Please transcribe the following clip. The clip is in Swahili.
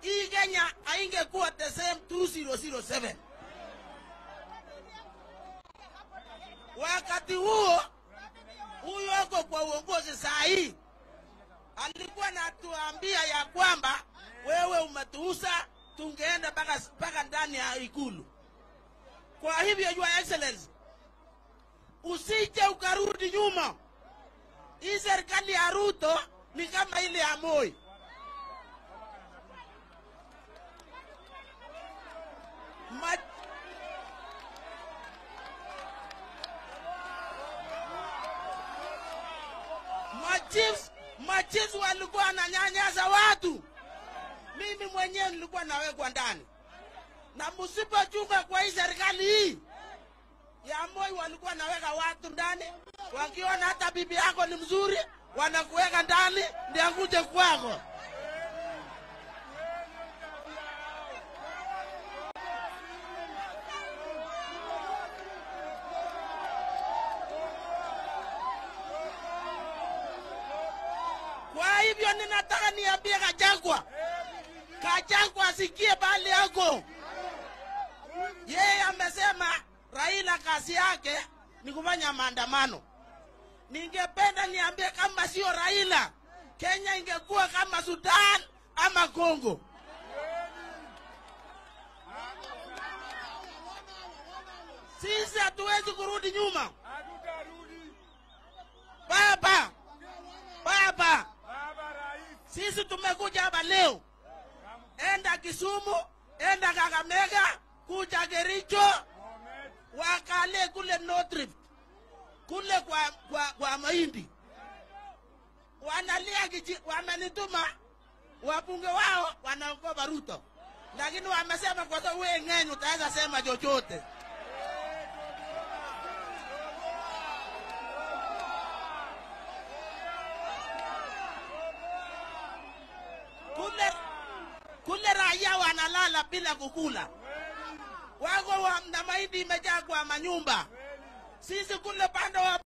hii Kenya haingekuwa the same 2007. Wakati huo huyo ako kwa uongozi saa hii alikuwa natuambia ya kwamba wewe umetuuza, tungeenda mpaka mpaka ndani ya ikulu. Kwa hivyo, Your Excellency, usije ukarudi nyuma. Hii serikali ya Ruto ni kama ile ya Moi. Ma machiefs machiefs walikuwa wananyanyasa watu. Mimi mwenyewe nilikuwa nawekwa ndani, na msipochunga kwa hii serikali hii ya Moi, walikuwa naweka watu ndani, wakiona hata bibi yako ni mzuri, wanakuweka ndani ndio akuje kwako. Kwa hivyo ninataka niambie Kachagwa, Kachagwa asikie bali yako. Yeye amesema Raila kazi yake ni kufanya maandamano. Ningependa niambie kama sio Raila, Kenya ingekuwa kama Sudan ama Kongo. Sisi hatuwezi kurudi nyuma. Baba, baba, sisi tumekuja hapa leo, enda Kisumu, enda Kakamega, kuja Kericho, wakale kule North Rift, kule kwa, kwa, kwa mahindi wanalia kiji, wamenituma wabunge wao wanaogopa Ruto, lakini wamesema kwa sababu wewe ng'enyu utaweza sema chochote. kule kule raia wanalala bila kukula, wako wa, na mahindi imejaa kwa manyumba. Sisi kule pande wa